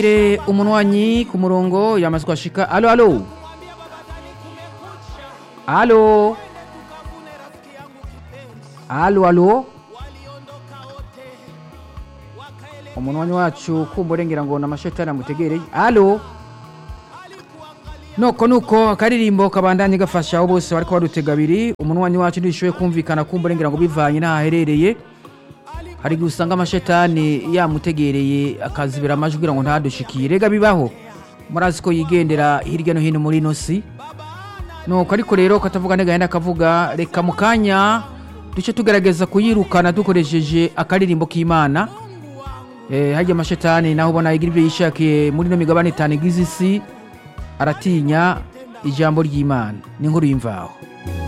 umunwanyi ku murongo yamaze kuhashika alo alo alo alo alo umunwanyi wacu kumva urengera ngo ni amashetani amutegereye alo noko nuko akaririmbo kabandanye gafasha abo bose bariko badutega abiri umunwanyi wacu ntibishoboye kumvikana kumva urengera ngo bivanye n'ahaherereye hari igihe usanga amashetani yamutegereye akazibira amajwi kugira ngo ntadushikiye rega bibaho murazi ko yigendera hirya no hino muri ino si nuko ariko rero katavuga negahenda akavuga reka mu kanya duce tugerageza kuyirukana dukoresheje akaririmbo k'imana eh, harya amashetani naho ubona yigira ibyo yishakiye muri ino migabane itanu igize isi aratinya ijambo ry'imana ni inkuru y'imvaho